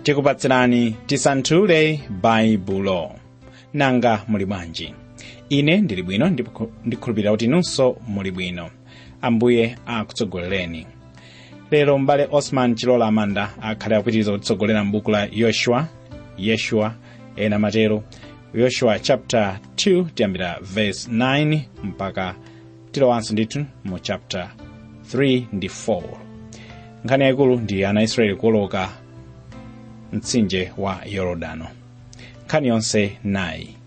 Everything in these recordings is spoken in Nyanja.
tikupatsirani tisanthule baibulo nanga muli bwanji ine ndili bwino ndipo ndikhulupirira kuti inunso muli bwino ambuye akutsogolereni lero m'bale osman chilola amanda akhale akupitiriza kutitsogolera m'buku la yoshua yeshua ena matero yoshua chapter 2 tiyambira verse 9 mpaka tilowanso ndithu mu chapter 3 ndi 4 nkhani yayikulu ndi ana israeli kuwoloka mtsinje wa yorodano nkhani yonse nayi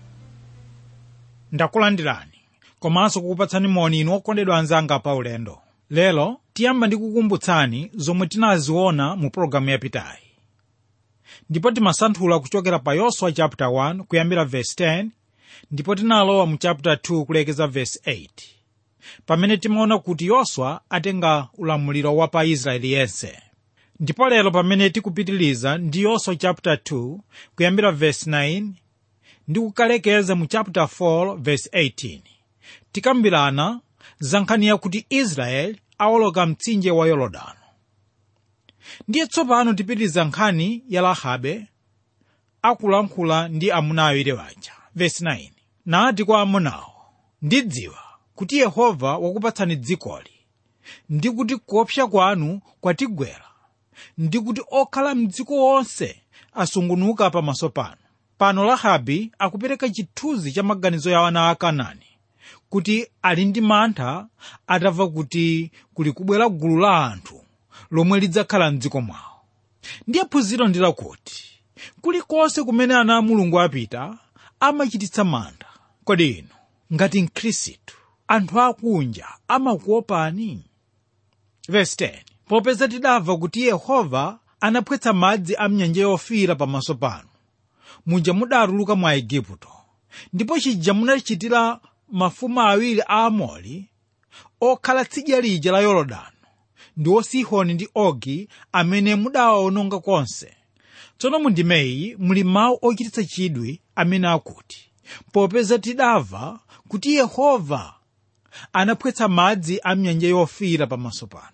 ndakulandirani komanso kukupatsani moni inu okondedwa anzanga pa ulendo lero tiyamba ndi kukumbutsani zomwe tinaziona mu pologalamu yapitayi ndipo timasanthula kuchokera pa yoswa chapter 1 kuyambira verse 10 ndipo tinalowa mu chapter 2 kulekeza verse 8 pamene timaona kuti yoswa atenga ulamuliro wa pa israeli yense ndipo lero pamene tikupitiliza ndi yoswa chapter 2 kuyambira verse 9 ndi kukalekeza mu chapter 4 verse 18 tikambirana za nkhani yakuti israeli awoloka mtsinje wa yorodano ndiye tsopano tipitiriza nkhani ya rahabe akulankhula ndi amuna awiri waja verse 9 nati kwa amunawo ndidziwa kuti yehova wakupatsani dzikoli ndi kuti kuopsa kwanu kwatigwera ndi kuti okhala mdziko onse asungunuka pamaso panu pano rahabe akupereka chithunzi cha maganizo ya ana a kanaani kuti ali ndi mantha atamva kuti kuli kubwera gulu la anthu lomwe lidzakhala mdziko mwawo ndiye phunziro ndi lakuti kulikonse kumene ana a mulungu apita amachititsa mantha kodi inu ngati mkhristu anthu akunja amakuopani verse 10 popeza tidamva kuti yehova anaphwetsa madzi a mnyanja yofiira pamaso panu muja mudatuluka mwa igupto ndipo chija munachitira mafumu awiri a amori okhala tsidya lija la yorodano ndiwo sihoni ndi ogi amene mudawawononga konse tsono mundimeyi muli mawu ochititsa chidwi amene akuti popeza tidamva kuti yehova anaphwetsa madzi a mnyanja yofiira pamaso panu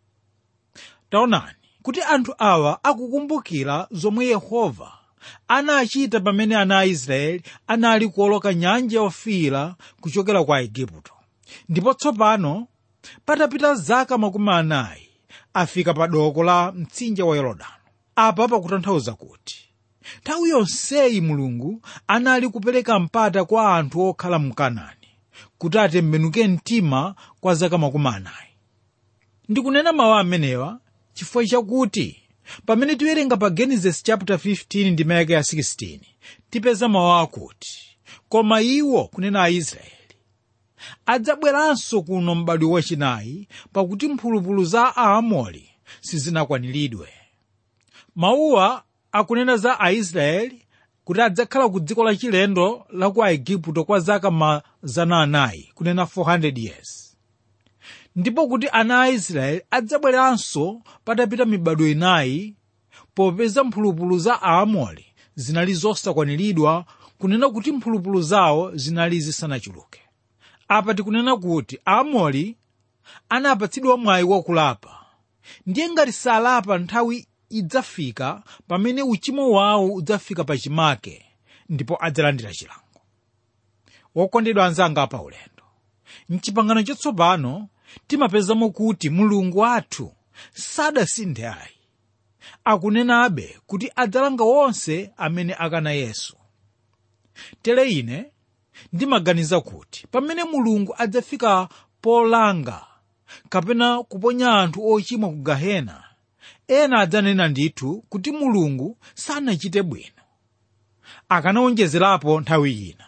taonani kuti anthu awa akukumbukira zomwe yehova anachita pamene ana a israeli anali kuoloka nyanja yofiira kuchokera kwa igupto ndipo tsopano patapita zaka makumi anayi afika pa doko la mtsinje wa yorodano apa pakutanthauza kuti nthawi yonseyi mulungu anali kupereka mpata kwa anthu okhala mu kanaani kuti atembenuke mtima kwa zaka makumi anayi ndikunena mawu amenewa chifukwa chakuti pamene tiwerenga pa genesis chapter 15 ndi mayaka ya 16 tipeza mawu akuti koma iwo kunena aisraeli adzabweranso kuno m'badwo wachinayi pakuti mphulupulu za aamori sizinakwaniridwe mawuwa akunena za aisraeli kuti adzakhala ku dziko lachilendo la ku aigupto kwa zaka mazana anayi kunena 400 years ndipo kuti ana a israeli adzabweranso patapita mibado inayi popeza mphulupulu za aamori zinali zosakwaniridwa kunena kuti mphulupulu zawo zinali zisanachuluke apa tikunena kuti aamori anapatsidwa mwayi wakulapa ndiye ngati salapa nthawi idzafika pamene uchimo wawo udzafika pachimake ndipo adzalandira chilango wokondedwa anzanga pa ulendo mchipangano chatsopano timapezamo kuti mulungu wathu sadasinthe ayi akunenabe kuti adzalanga wonse amene akana yesu tere ine ndimaganiza kuti pamene mulungu adzafika polanga kapena kuponya anthu ochimwa ku gahena ena adzanena ndithu kuti mulungu sanachite bwino akanawonjezerapo nthawi ina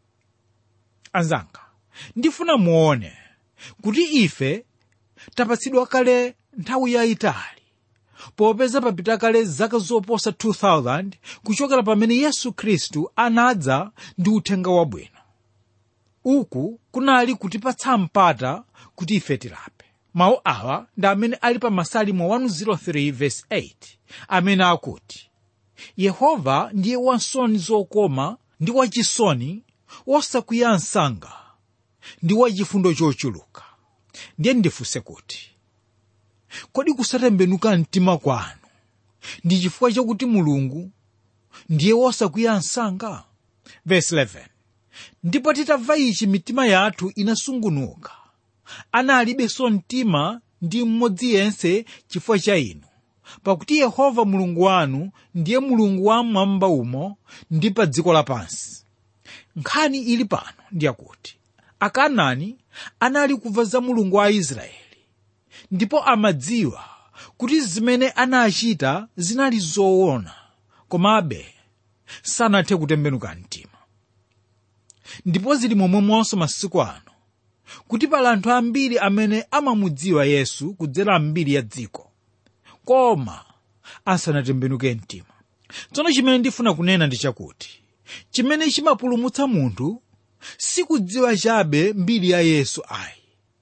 anzanga ndifuna muone kuti ife tapatsidwa kale nthawi yayitali popeza papita kale zaka zoposa 2000 kuchokera pamene yesu khristu anadza ndi uthenga wabwino uku kunali kutipatsa mpata kuti ife tilape mawu awa ndi amene ali pa masalimo 103 verse 8 amene akuti yehova ndiye wansoni zokoma ndi wachisoni wosakwiya msanga ndi wachifundo chochuluka ndiye ndifunse kuti kodi kusatembenuka mtima kwanu ndi chifukwa chakuti mulungu ndiye wosakwiya msanga verse 11 ndipo titamva ichi mitima yathu inasungunuka analibenso mtima ndi mmodzi yense chifukwa cha inu pakuti yehova mulungu wanu ndiye mulungu wa mmwamba umo ndi pa dziko lapansi nkhani ili pano ndiyakuti akanaani anali kumva za mulungu wa israeli ndipo amadziwa kuti zimene anachita zinali zoona komabe sanathe kutembenuka mtima ndipo zili momwemonso masiku ano kuti pali anthu ambiri amene amamudziwa yesu kudzera mbiri ya dziko koma asanatembenuke mtima tsono chimene ndifuna kunena ndi chakuti chimene chimapulumutsa munthu sikudziwa chabe mbiri ya yesu ayi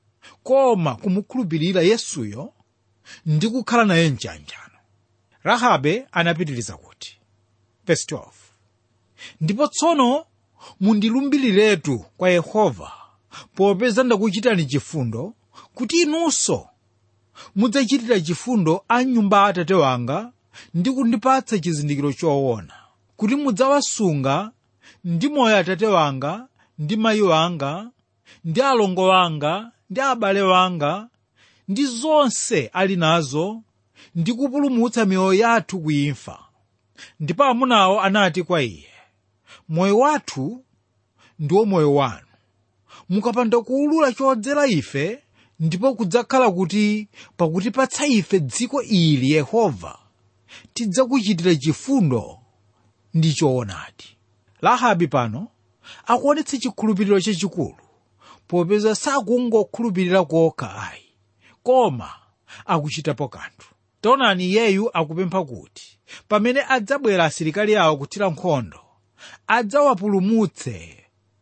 koma kumukhulupirira yesuyo ndi kukhala naye mchanjano rahabe anapitiriza kuti verse 12 ndipo tsono mundilumbiriretu kwa yehova popeza ndakuchitani chifundo kuti inunso mudzachitira chifundo a nyumba ya atate wanga ndi kundipatsa chizindikiro choona kuti mudzawasunga ndi moyo atate wanga ndi mayi wanga ndi alongo wanga ndi abale wanga ndi zonse ali nazo ndi kupulumutsa miyoyo yathu kuimfa ndipo amunawo anati kwa iye moyo wathu ndiwo moyo wanu mukapanda kuwulula chodzera ife ndipo kudzakhala kuti pakutipatsa ife dziko ili yehova tidzakuchitira chifundo ndi choonadi rahabi pano akuonetsa chikhulupiriro chachikulu popeza sakungokhulupirira kokha ayi koma akuchitapo kanthu taonani iyeyu akupempha kuti pamene adzabwera asilikali awo kuthira nkhondo adzawapulumutse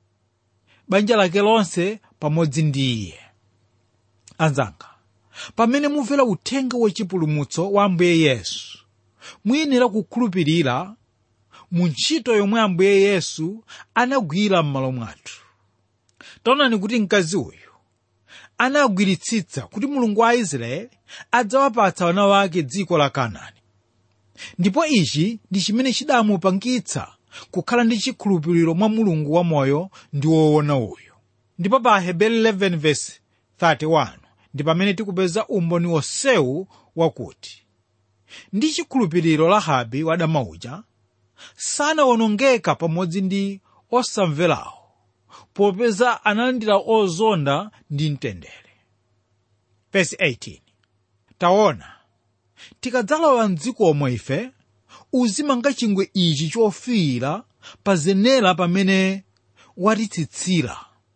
banja lake lonse pamodzi ndi iye anzanga pamene mumvera uthenga wachipulumutso wa ambuye yesu muyenera kukhulupirira mu ntchito yomwe ambuye yesu anagwira m'malo mwathu taonani kuti mkazi uyu anagwiritsitsa kuti mulungu wa israeli adzawapatsa wana wake dziko la kanaani ndipo ichi ndi chimene chidamupangitsa kukhala ndi chikhulupiriro mwa mulungu wamoyo ndi woona uyu ndipo pa heberi 11:31 ndi pamene tikupeza umboni wonsewu wakuti ndi chikhulupiriro rahabi wadama uja sanawonongeka pamodzi ndi osamverawo popeza analandira ozonda ndi mtendere Verse 18 taona tikadzalowa mdzikomo ife uzimanga chingwe ichi chofiira pa zenera pamene watitsitsira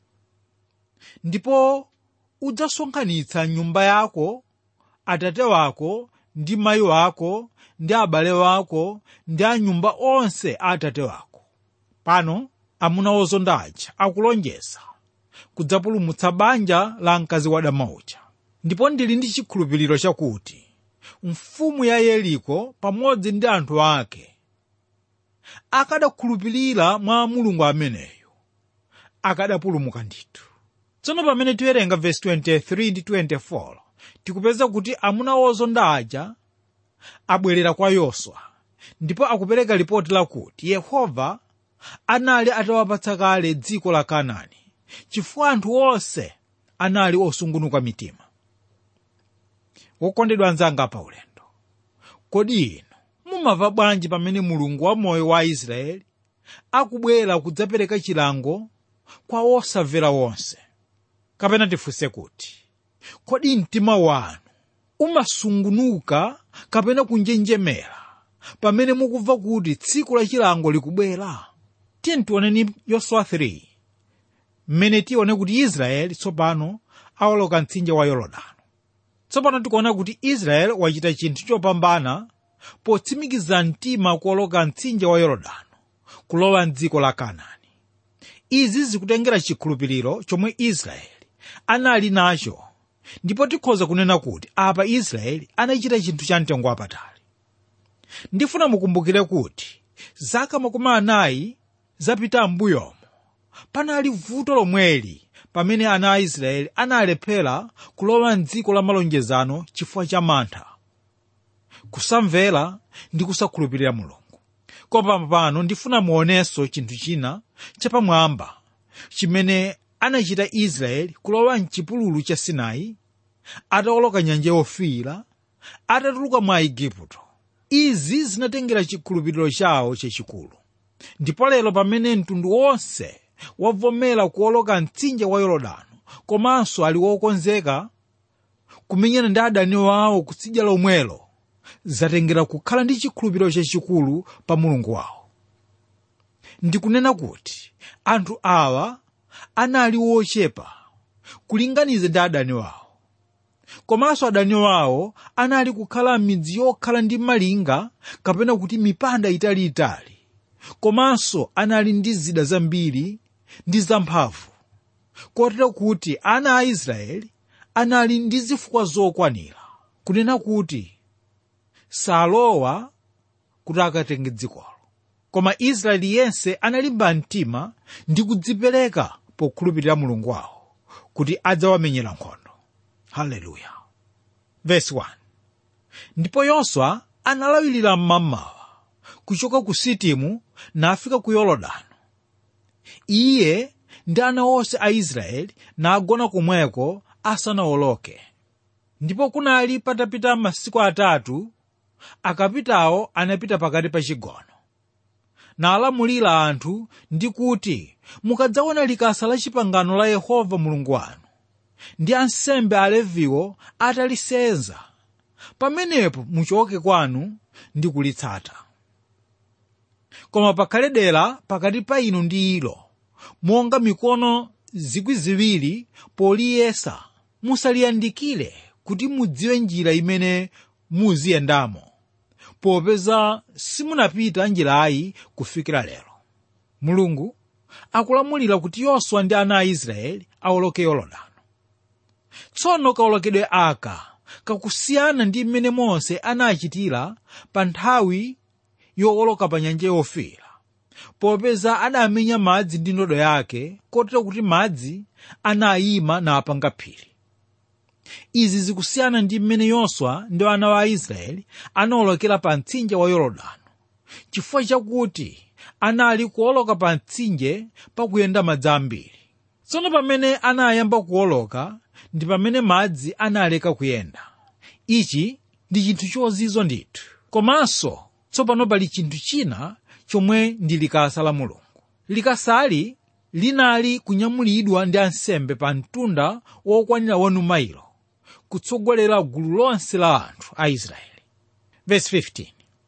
ndipo udzasonkhanitsa nyumba yako atate wako ndi mayi wako ndi abale wako ndi anyumba onse a atate wako pano amuna ozonda aja akulonjeza kudzapulumutsa banja la mkazi wadama uja ndipo ndili ndi chikhulupiriro chakuti mfumu ya yeriko pamodzi ndi anthu ake akadakhulupirira mwa mulungu ameneyo akadapulumuka ndithu tsono pamene tiwerenga vesi 23 ndi 24 tikupeza kuti amuna ozonda aja abwerera kwa yoswa ndipo akupereka lipoti lakuti yehova anali atawapatsa kale dziko la kanaani chifukwa anthu onse anali osungunuka mitima wokondedwa anzanga pa ulendo kodi inu mumva bwanji pamene mulungu wamoyo wa israeli akubwera kudzapereka chilango kwa osamvera wonse kapena tifunse kuti kodi mtima wanu umasungunuka kapena kunjenjemera pamene mukumva kuti tsiku la chilango likubwera tiye tioneni yoswa 3 mmene tione kuti israeli tsopano awoloka mtsinje wa yorodani tsopano tikuona kuti israeli wachita chinthu chopambana potsimikiza mtima kuwoloka mtsinje wa yorodani kulowa mdziko la kanaani izi zikutengera chikhulupiriro chomwe israeli anali nacho ndipo tikhoza kunena kuti apa israeli anachita chinthu cha mtengo wapatali ndifuna mukumbukire kuti zaka makumi anayi zapita m'mbuyomo panali vuto lomweli pamene ana a israeli analephera kulowa mdziko la malonjezano chifukwa cha mantha kusamvera ndi kusakhulupirira mulungu koma pano ndifuna muonenso chinthu china chapamwamba chimene anachita israeli kulowa mchipululu cha sinai atawoloka nyanja yofiira atatuluka mwa igupto izi zinatengera chikhulupiriro chawo chachikulu ndipo lero pamene mtundu wonse wavomera kuwoloka mtsinje wa yorodani komanso ali wokonzeka kumenyana ndi adani wawo kutsidya lomwelo zatengera kukhala ndi chikhulupiriro chachikulu pa mulungu wawo ndikunena kuti anthu awa anali wochepa kulinganiza ndi adani wawo komanso adani wawo anali kukhala m'midzi yokhala ndi malinga kapena kuti mipanda italiitali komanso anali ndi zida zambiri ndi zamphamvu kotero kuti ana a israeli anali ndi zifukwa zokwanira kunena kuti salowa kuti akatenge dzikolo koma israeli yense analimba mtima ndi kudzipereka pokhulupirira mulungu wawo kuti adzawamenyera nkhondo haleluya vesi 1 ndipo yoswa analawirira mmamawa kuchoka ku sitimu nafika ku yorodani iye ndi ana onse a israeli nagona komweko asanawoloke ndipo kunali patapita masiku atatu akapitawo anapita pakati pa chigono nalamulira anthu ndi kuti mukadzaona likasa la chipangano la yehova mulungu wanu ndi ansembe aleviwo atalisenza pamenepo muchoke kwanu ndi kulitsata koma pakhale dera pakati pa inu ndi ilo monga mikono zikwi ziwiri poliyesa musaliyandikire kuti mudziwe njira imene muziyendamo popeza simunapita njirayi kufikira lero mulungu akulamulira kuti yoswa ndi ana a israeli awoloke yorodani tsono kawolokedwe aka kakusiyana ndi mmene mose anachitira pa nthawi yowoloka pa nyanja yofiira popeza adamenya madzi ndi ndodo yake kotero kuti madzi anayima napanga phiri izi zikusiyana ndi mmene yoswa ndi ana wa aisraeli anawolokera pa mtsinje wa yorodani chifukwa chakuti anali kuwoloka pa mtsinje pakuyenda madzi ambiri tsono pamene anayamba kuwoloka ndi pamene madzi analeka kuyenda ichi ndi chinthu chozizwa ndithu komanso tsopano pali chinthu china chomwe ndi likasa la mulungu likasali linali kunyamulidwa ndi ansembe pa mtunda wokwanira wanu mailo kutsogolera gulu lonse la anthu a israeli Verse 15.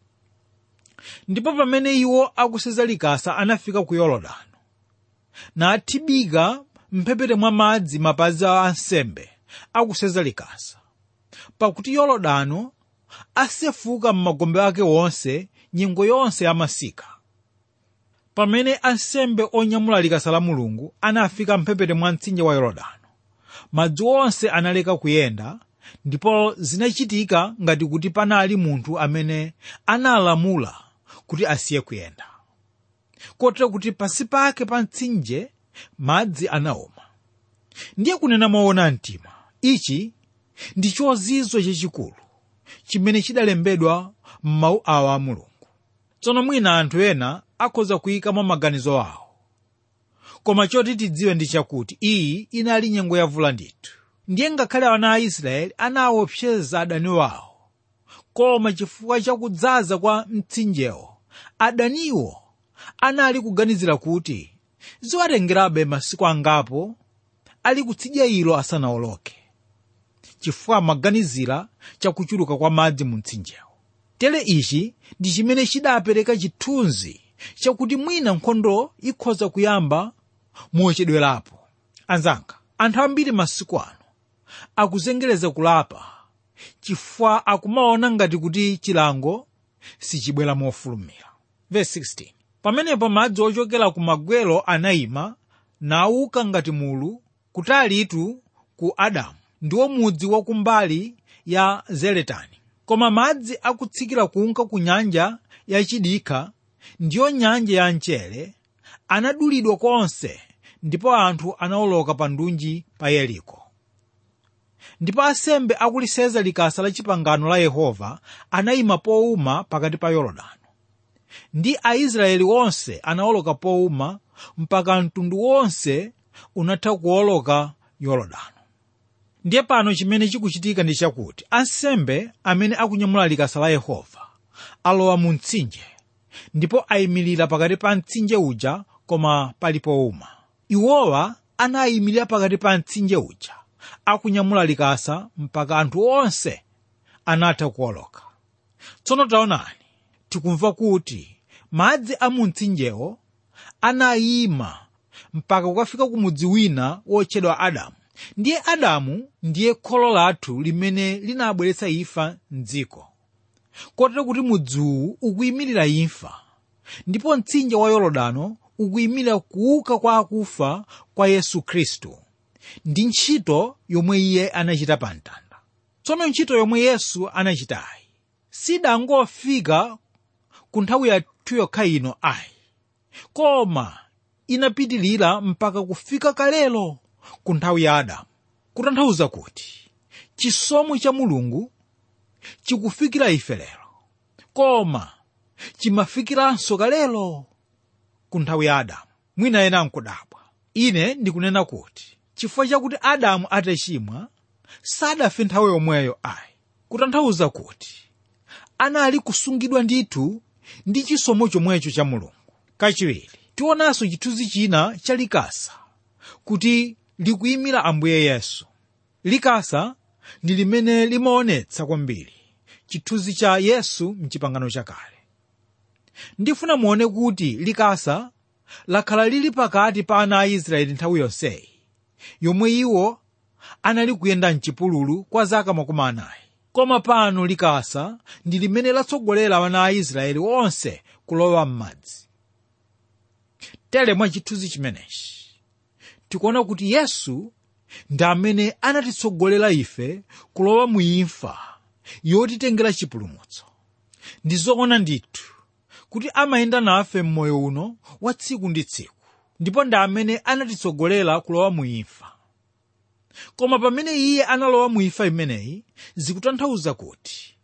ndipo pamene iwo akuseza likasa anafika ku yorodani nathibika mphepete mwa madzi mapazi a ansembe akuseza likasa pakuti yorodani asefuka m'magombe ake wonse nyengo yonse yamasika pamene ansembe onyamula likasa la mulungu anafika mphepete mwa mtsinje wa yorodani madzi onse analeka kuyenda ndipo zinachitika ngati kuti panali munthu amene analamula kuti asiye kuyenda kotero kuti pasi pake pa mtsinje madzi anaoma ndiye kunena moona mtima ichi ndi chozizwa chachikulu chimene chidalembedwa m'mawu awa a mulungu tsono mwina anthu ena akhoza kuyikamo maganizo awo koma choti tidziwe ndi chakuti iyi inali nyengo yavula ndithu ndiye ngakhale ana a israeli anaopseza adani wawo koma chifukwa chakudzaza kwa mtsinjewo adaniwo anali kuganizira kuti ziwatengerabe masiku angapo ali kutsidya ilo asanawoloke chifukwa amaganizira chakuchuluka kwa madzi mu mtsinjewo tere ichi ndi chimene chidapereka chithunzi chakuti mwina nkhondo ikhoza kuyamba mochedwerapo anzanga anthu ambiri masiku ano akuzengereza kulapa chifukwa akumaona ngati kuti chilango sichibwera mofulumira Verse 16. pamenepo madzi ochokera ku magwelo anayima nauka ngati mulu kutalitu ku adamu ndiwo mudzi wakumbali ya zeletani koma madzi akutsikira kunka ku nyanja yachidikha ndiyo nyanja ya mchere anadulidwa konse ndipo anthu anawoloka pa ndunji pa yeriko ndipo asembe akuliseza likasa la chipangano la yehova anayima powuma pakati pa yorodani ndi aisraeli onse anawoloka powuma mpaka mtundu wonse unatha kuwoloka yorodani ndiye pano chimene chikuchitika ndi chakuti ansembe amene akunyamula likasa la yehova alowa mu mtsinje ndipo ayimirira pakati pa mtsinje uja koma pali powuma iwowa anayimirira pakati pa mtsinje uja akunyamula likasa mpaka anthu onse anatha kuwoloka tsono taonani tikumva kuti madzi a mu mtsinjewo anayima mpaka kukafika ku mudzi wina wotchedwa adamu ndiye adamu ndiye kholo lathu limene linabweretsa imfa mdziko kotero kuti mudziwu ukuyimirira imfa ndipo mtsinje wa yorodano ukuyimirira kuuka kwa akufa kwa yesu khristu ndi ntchito yomwe iye anachita pa mtanda tsono ntchito yomwe yesu anachitayi sidangofika ku nthawi yathu yokha ino ayi koma inapitilira mpaka kufika kalelo ku nthawi ya adamu kutanthauza kuti chisomo cha mulungu chikufikira ife lero koma chimafikiranso kalelo ku nthawi ya adamu mwina ena nkudabwa ine ndikunena kuti chifukwa chakuti adamu atachimwa sadafe nthawi yomweyo ayi kutanthauza kuti anali kusungidwa ndithu ndi chisomo chomwecho cha mulungu kachiwiri tionanso chithunzi china cha likasa kuti likuyimira ambuye yesu likasa ndi limene limaonetsa kwambiri chithunzi cha yesu mchipangano chakale ndifuna muone kuti likasa lakhala lili pakati pa ana a israeli nthawi yonseyi yomwe iwo anali kuyenda mchipululu kwa zaka makumi anayi koma pano likasa ndi limene latsogolera ana a israeli onse kulowa m'madzi tere mwa chithunzi chimenechi tikuona kuti yesu ndi amene anatitsogolera ife kulowa mu imfa yotitengera chipulumutso ndi zoona ndithu kuti amayenda nafe m'moyo uno wa tsiku ndi tsiku ndipo ndi amene anatitsogolera kulowa mu imfa koma pamene iye analowa mu imfa imeneyi zikutanthauza kuti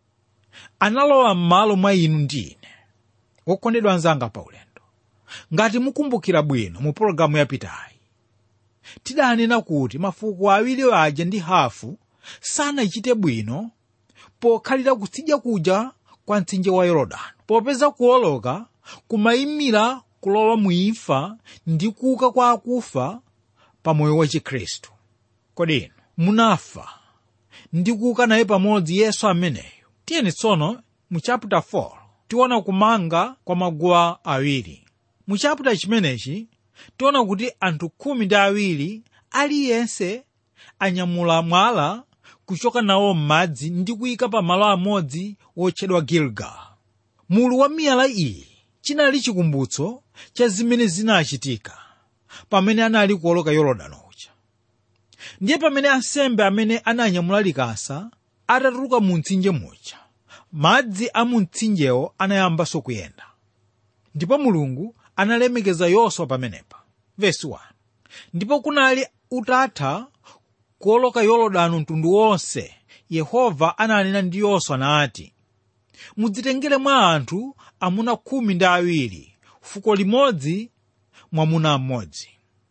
analowa m'malo mwa inu ndi ine wokondedwa anzanga paulendo ngati mukumbukira bwino mu pologalamu yapitayi tidanena kuti mafuko awiri aja ndi hafu sanachite bwino pokhalira kutsidya kuja kwa mtsinje wa yorodani popeza kuwoloka kumayimira kulowa mu imfa ndi kuuka kwa akufa pa moyo wa chikhristu kodi inu munafa ndi kuuka naye pamodzi yesu ameneyo tiyeni tsono mu chapter 4 tiona kumanga kwa maguwa awiri mu chapter chimenechi tiona kuti anthu khumi ndi awiri aliyense anyamula mwala kuchoka nawo m'madzi ndi kuyika pa malo amodzi wotchedwa gilgal mulu wa miyala iyi chinali chikumbutso cha zimene zinachitika pamene anali kuwoloka yorodani uja ndiye pamene ansembe amene ananyamula likasa atatuluka mu mtsinje muja madzi a mu mtsinjewo anayambanso kuyenda ndipo mulungu analemekeza yoswa pamenepa vesi 1 ndipo kunali utatha kuwoloka yorodani mtundu wonse yehova ananena ndi yoswa nati mudzitengere mwa anthu amuna khumi ndi awiri fuko limodzi mwamuna mmodzi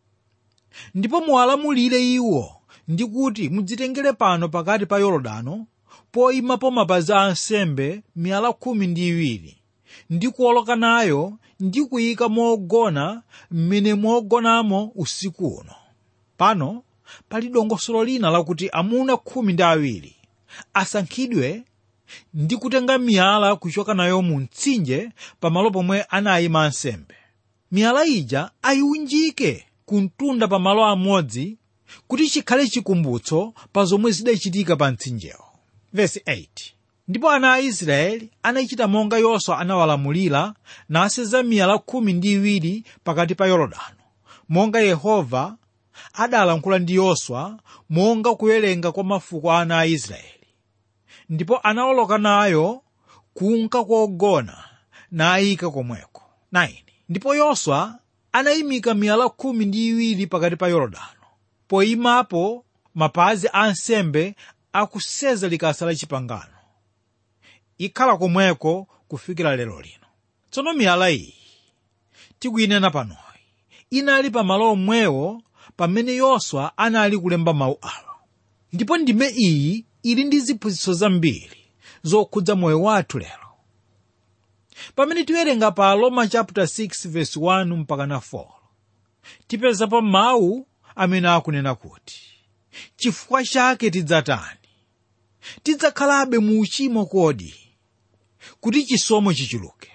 ndipo muwalamulire iwo ndi kuti mudzitengere pano pakati pa yorodano poyimapo mapazi a ansembe miyala khumi ndi iwiri ndi kuwoloka nayo ndi kuyika mogona mmene mogonamo usiku uno pano pali dongosolo lina lakuti amuna khumi ndi awiri asankhidwe ndi kutenga miyala kuchoka nayo mu mtsinje pamalo pomwe anayima ansembe miyala ija ayiunjike kumtunda pamalo amodzi kuti chikhale chikumbutso pa zomwe zidachitika pa mtsinjewo vesi 8 ndipo ana a israeli anachita monga yoswa anawalamulira naseza miyala khumi ndi iwiri pakati pa yorodano monga yehova adalankhula ndi yoswa monga kuwerenga kwa mafuko a ana a israeli ndipo anawoloka nayo kunka kogona nayika komweko 9 ndipo yoswa anayimika miyala khumi ndi iwiri pakati pa yorodano poyimapo mapazi a nsembe akuseza likasa la chipangano ikhala komweko kufikira lero lino tsono miyala iyi tikuyinena panoyi inali pamalo omwewo pamene yoswa anali kulemba mawu awa ndipo ndime iyi ili ndi ziphunzitso zambiri zokhudza moyo wathu lero pamene tiwerenga pa roma chapter 6 verse 1 mpaka na 4 tipezapo mawu amene akunena kuti chifukwa chake tidzatani tidzakhalabe mu uchimo kodi kuti chisomo chichuluke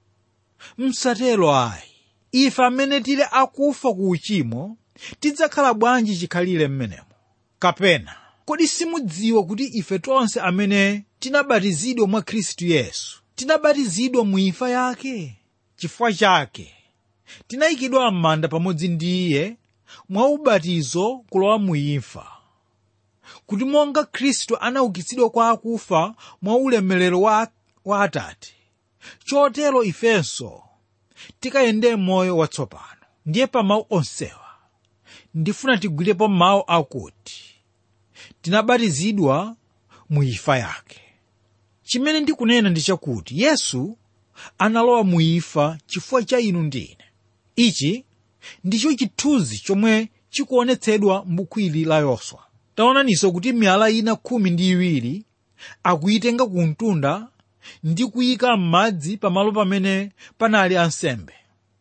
msatero ayi ife amene tili akufa ku uchimo tidzakhala bwanji chikhalire mmenemo kapena kodi simudziwa kuti ife tonse amene tinabatizidwa mwa khristu yesu tinabatizidwa mu imfa yake chifukwa chake tinayikidwa m'manda pamodzi ndi iye mwa ubatizo kulowa mu imfa kuti monga khristu anaukitsidwa kwa akufa mwa ulemerero wa, wa atate chotero ifenso tikayende moyo watsopano ndiye pa mawu onsewa ndifuna tigwirepo mawu akuti tinabatizidwa mu imfa yake chimene ndikunena ndi chakuti yesu analowa mu imfa chifukwa cha inu ndi ine ichi ndicho chithunzi chomwe chikuonetsedwa m'buku ili la yoswa taonaninso kuti miyala ina khumi ndi iwiri akuyitenga ku mtunda ndi kuyika m'madzi pamalo pamene panali ansembe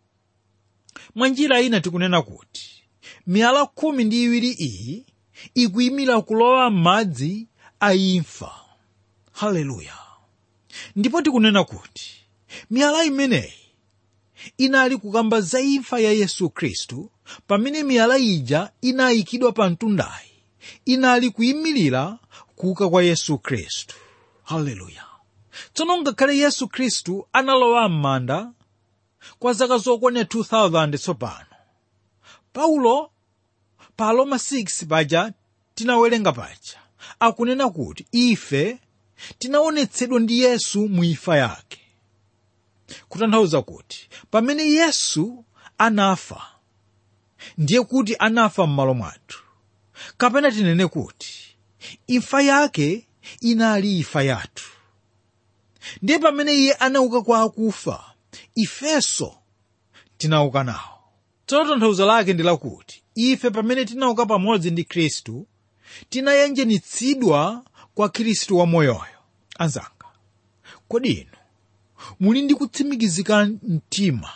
mwa njira ina tikunena kuti miyala khumi ndi iwiri iyi ikuyimira kulowa m'madzi a imfa haleluya ndipo tikunena kuti miyala imeneyi inali kukamba za imfa ya yesu khristu pamene miyala ija inayikidwa pa mtundayi inali kuyimirira kuuka kwa yesu khristu haleluya tsono ngakhale yesu khristu analowa m'manda kwa zaka zokwana 2000 tsopano paulo pa roma 6 paja tinawerenga paja akunena kuti ife tinaonetsedwa ndi yesu mu imfa yake kutanthauza kuti pamene yesu anafa ndiye kuti anafa m'malo mwathu kapena tinene kuti imfa yake inali imfa yathu ndiye pamene iye anauka kwa akufa ifenso tinauka nawo tsono tanthauzo lake ndi lakuti ife pamene tinauka pamodzi ndi khristu tinayanjanitsidwa kwa khristu wamoyoyo anzanga kodi inu muli ndi kutsimikizika mtima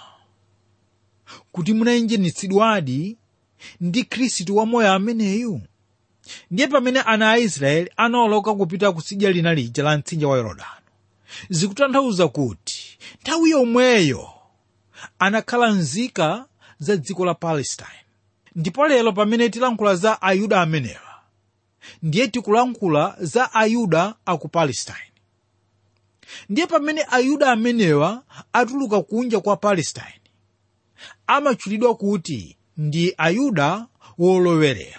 kuti munayanjanitsidwadi ndi khristu wamoyo ameneyu ndiye pamene ana a israeli anawoloka kupita kutsidya lina lija la mtsinje wa yorodani zikutanthauza kuti nthawi yomweyo anakhala nzika za dziko la palestine ndipo lero pamene tilankhula za ayuda amenewa ndiye tikulankhula za ayuda aku palestine ndiye pamene ayuda amenewa atuluka kunja kwa palestine amatchulidwa kuti ndi ayuda wolowerera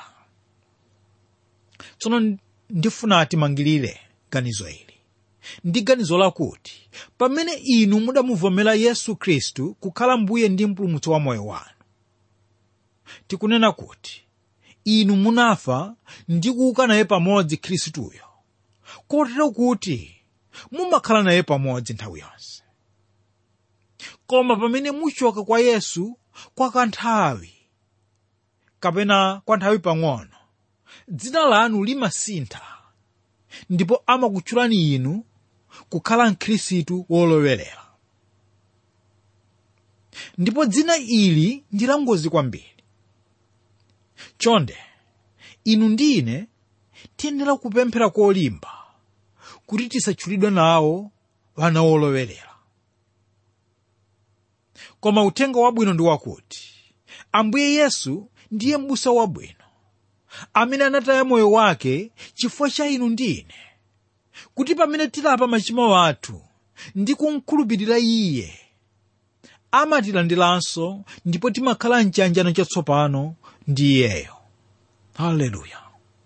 tsono ndifuna timangirire ganizo ili ndi ganizo lakuti pamene inu mudamuvomera yesu khristu kukhala mbuye ndi mpulumutsi wa moyo wanu tikunena kuti inu munafa ndi kuuka naye pamodzi khristuyo kotero kuti mumakhala naye pamodzi nthawi yonse koma pamene muchoka kwa yesu kwa kanthawi kapena kwa nthawi pang'ono dzina lanu limasintha ndipo amakutchulani inu kukhala mkhristu wolowerera ndipo dzina ili ndi langozi kwambiri chonde inu ndi ine tiyenera kupemphera kolimba kuti tisatchulidwe nawo wana wolowerera koma uthenga wabwino ndi wakuti ambuye yesu ndiye m'busa wabwino amene anataya moyo wake chifukwa cha inu ndi ine kuti pamene tilapa machimo athu ndi kumkhulupirira iye amatilandiranso ndipo timakhala mchiyanjano chatsopano ndi iyeyo haleluya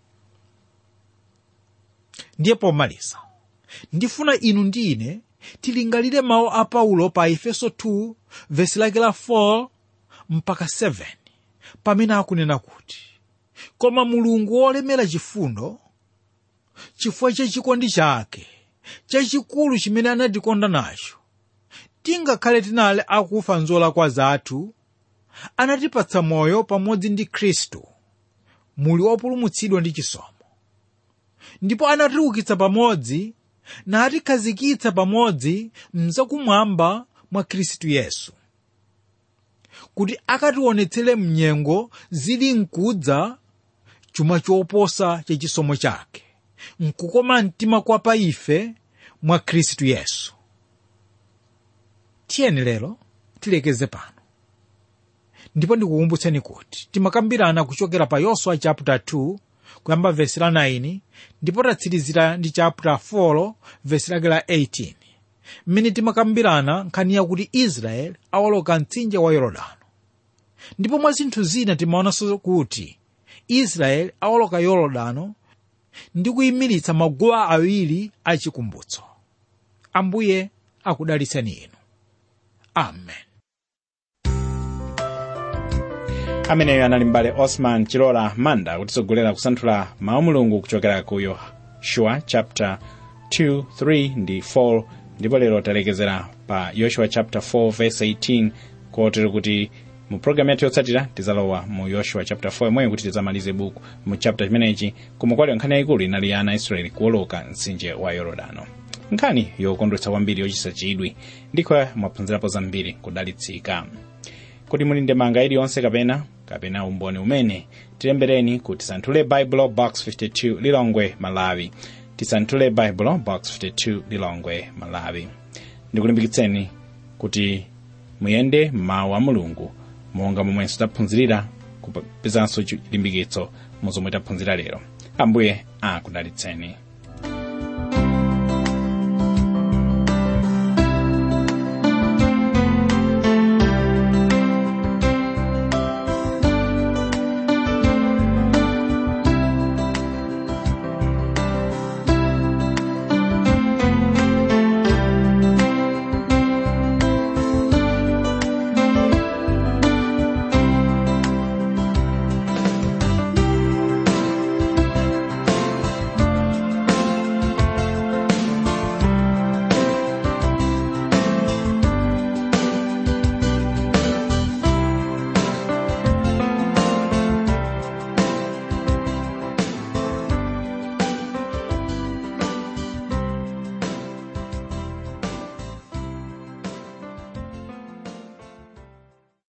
ndiye pomaliza ndifuna inu ndi ine tilingalire mawu a paulo pa efeso 2 vesi lake la 4 mpaka 7 pamene akunena kuti koma mulungu wolemera chifundo chifukwa cha chikondi chake chachikulu chimene anatikonda nacho tingakhale tinali akufa nzolakwa zathu anatipatsa moyo pamodzi ndi khristu muli opulumutsidwa ndi chisomo ndipo anatiukitsa pamodzi natikhazikitsa pamodzi mzakumwamba mwa khristu yesu kuti akationetsere mnyengo zili nkudza chuma choposa cha chisomo chake nkukoma mtima kwa pa ife mwa khristu yesu tiyeni lero tilekeze pano ndipo ndikukumbutseni kuti timakambirana kuchokera pa yoswa chapter 2 kuyamba vesi la 9 ndipo tatsirizira ndi chapter 4 vesi lake la 18 mmene timakambirana nkhani yakuti israeli awoloka mtsinje wa yorodano ndipo mwa zinthu zina timaonanso kuti israeli awoloka yorodano ndi kuyimiritsa maguwa awiri achikumbutso ambuye akudalitseni inu amen ameneyo anali mbale osman chilola manda kutitsogolera kusanthula mawu mulungu kuchokera ku yoshua chapter 2 3 ndi 4 ndipo lero talekezera pa yoshua chapter 4 verse 18 kotero kuti mu programu yathu yotsatira tizalowa mu yoshua chapter 4 imweyo kuti tizamalize buku mu chapter chimenechi koma kwali nkhani yayikulu inali ya ana israeli kuwoloka mtsinje wa yorodano nkhani yokondwetsa kwambiri yochititsa chidwi ndiko mwaphunzirapo zambiri kudalitsika kuti muli ndemanga iliyonse kapena kapena umboni umene tilembereni ku tisanthule baibulo box 52 lilongwe malawi tisanthule baibulo box 52 lilongwe malawi ndikulimbikitseni kuti muyende mawu a mulungu monga momwenso taphunzirira kupezanso chilimbikitso mu zomwe taphunzira lero ambuye akudalitseni